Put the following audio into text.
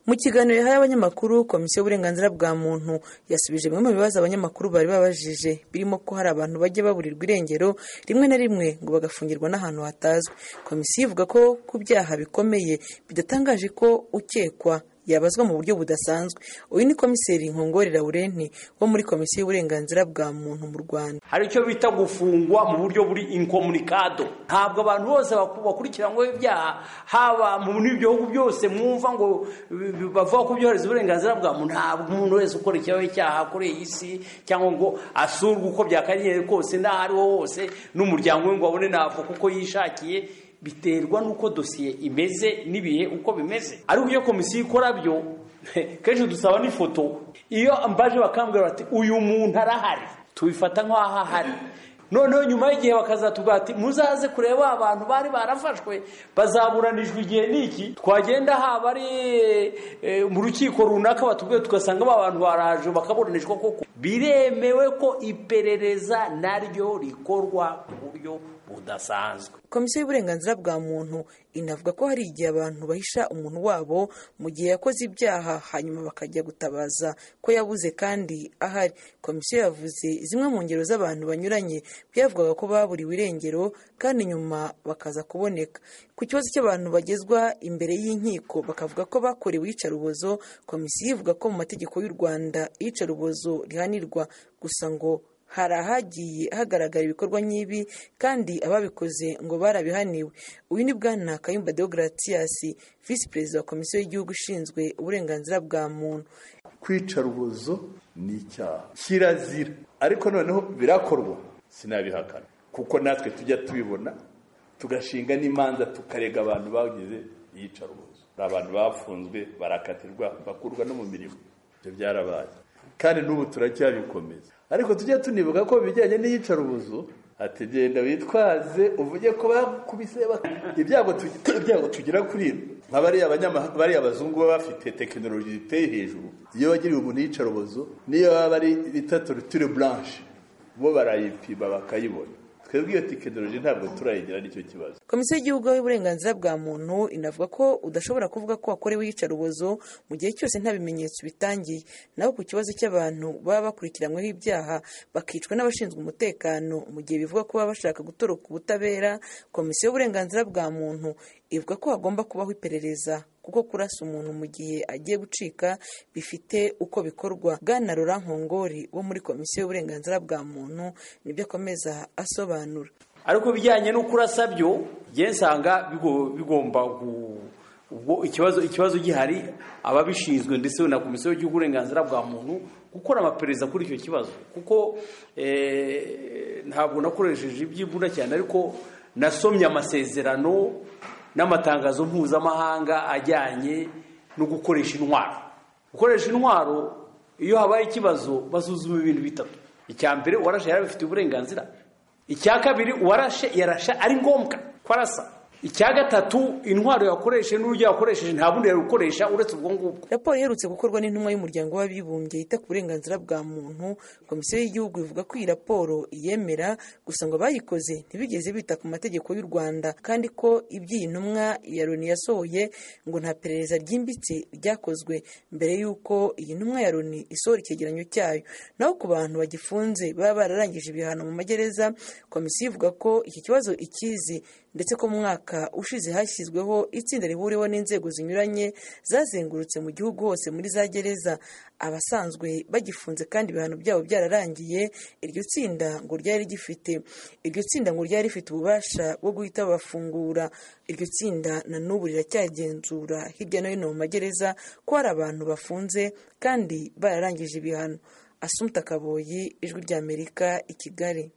Mu kiganiro yahaye abanyamakuru, Komisiyo y'uburenganzira bwa muntu yasubije bimwe mu bibazo abanyamakuru bari babajije birimo ko hari abantu bajya baburirwa irengero rimwe na rimwe ngo bagafungirwa n'ahantu hatazwi. Komisiyo ivuga ko ku byaha bikomeye bidatangaje ko ukekwa yabazwa mu buryo budasanzwe. Uyu ni Komiseri Nkongore Laurent wo muri Komisiyo y'uburenganzira bwa muntu mu Rwanda. hari icyo bita gufungwa mu buryo buri inkomunikado ntabwo abantu bose bakurikiranwaho ibyaha haba mu bihugu byose mwumva ngo bi- bavuga ko byohereza uburenganzira bwa muntu ntabwo umuntu wese ukora icyaha kuri iyi si cyangwa ngo asurwe uko byakagenze kose n'aho ariho hose n'umuryango we ngo abone ntabwo kuko yishakiye biterwa n'uko dosiye imeze n'ibihe uko bimeze ariko iyo komisiyo ikora byo kenshi dusaba n'ifoto iyo mbaje bakambwira bati uyu muntu arahari tubifata nk'aho ahari noneho nyuma y'igihe bakazatubwira ati muzaze kureba abantu bari barafashwe bazaburanijwe igihe n'iki twagenda haba ari eh, mu rukiko runaka batubwiye tugasanga ba bantu baraje bakaburanishwa koko biremewe ko iperereza naryo rikorwa ku buryo budasanzwe Komisiyo y'uburenganzira bwa muntu inavuga ko hari igihe abantu bahisha umuntu wabo mu gihe yakoze ibyaha hanyuma bakajya gutabaza ko yabuze kandi ahari. Komisiyo yavuze zimwe mu ngero z'abantu banyuranye byavugaga ko baburiwe irengero kandi nyuma bakaza kuboneka. Ku kibazo cy'abantu bagezwa imbere y'inkiko bakavuga ko bakorewe iyicarubozo, Komisiyo ivuga ko mu mategeko y'u Rwanda iyicarubozo rihanirwa gusa ngo hari ahagiye hagaragara ibikorwa nk'ibi kandi ababikoze ngo barabihaniwe uyu ni bwana kayumba deogratias visi perezida wa komisiyo y'igihugu ishinzwe uburenganzira bwa muntu kwica rubozo ni icyaha kirazira ariko noneho birakorwa sinabihakana kuko natwe tujya tubibona tugashinga n'imanza tukarega abantu bagize iyicarubozo hari abantu bafunzwe barakatirwa bakurwa no mu mirimo ibyo byarabaye kandi n'ubu turacyabikomeza ariko tujya tunibuka ko mu bijyanye n'iyicarubozo ategenda witwaze uvuge ko bakubise bak- ibyago tugi- ibyago tugira kuri nka bariya abanyama- bariya abazungu baba bafite tekinoloji iteye hejuru iyo bagiriye umuntu iyicarubozo niyo baba ari bita torture blanche bo barayipima bakayibona twebwe iyo tekinoloji ntabwo turayigira nicyo kibazo komisiyo y'igihugu y'uburenganzira bwa muntu inavuga ko udashobora kuvuga ko wakorewe iyicarubozo mu gihe cyose nta bimenyetso bitangiye naho ku kibazo cy'abantu baba bakurikiranyweho ibyaha bakicwa n'abashinzwe umutekano mu gihe bivuga ko baba bashaka gutoroka ubutabera komisiyo y'uburenganzira bwa muntu ivuga ko hagomba kubaho iperereza kuko kurasa umuntu mu gihe agiye gucika bifite uko bikorwa bwana rora nkongori wo muri komisiyo y'uburenganzira bwa muntu nibyo akomeza asobanura ariko ibijyanye no kurasa byo njye nsanga bigo- bigomba gu- ubwo ikibazo ikibazo gihari ababishinzwe ndetse na komisiyo y'igihugu uburenganzira bwa muntu gukora amaperereza kuri icyo kibazo kuko eh, ntabwo nakoresheje iby'imbunda cyane ariko nasomye amasezerano n'amatangazo mpuzamahanga ajyanye no gukoresha intwaro gukoresha intwaro iyo habaye ikibazo basuzuma ibintu bitatu icya mbere uwarashe yari abifitiye uburenganzira icya kabiri uwarashe yarasha ari ngombwa ko arasa icya gatatu intwaro yakoresheje n'uburyo yakoresheje nta bundi yari gukoresha uretse ubwo ngubwo raporo iherutse gukorwa n'intumwa y'umuryango w'abibumbye yita ku burenganzira bwa muntu komisiyo y'igihugu ivuga ko iyi raporo iyemera gusa ngo abayikoze ntibigeze bita ku mategeko y'u rwanda kandi ko iby'iyi ntumwa ya loni yasohoye ngo nta perereza ryimbitse ryakozwe mbere y'uko iyi ntumwa ya loni isohora icyegeranyo cyayo naho ku bantu bagifunze baba bararangije ibihano mu magereza komisiyo ivuga ko iki kibazo ikizi ndetse ko mu mwaka ushize hashyizweho itsinda rihuriweho n'inzego zinyuranye zazengurutse mu gihugu hose muri za gereza abasanzwe bagifunze kandi ibihano byabo byararangiye iryo tsinda ngo ryari gifite iryo tsinda ngo ryari rifite ububasha bwo guhita babafungura iryo tsinda na n'ubu riracyagenzura hirya no hino mu magereza ko hari abantu bafunze kandi bararangije ibihano asumta kaboyi ijwi ry'amerika i kigali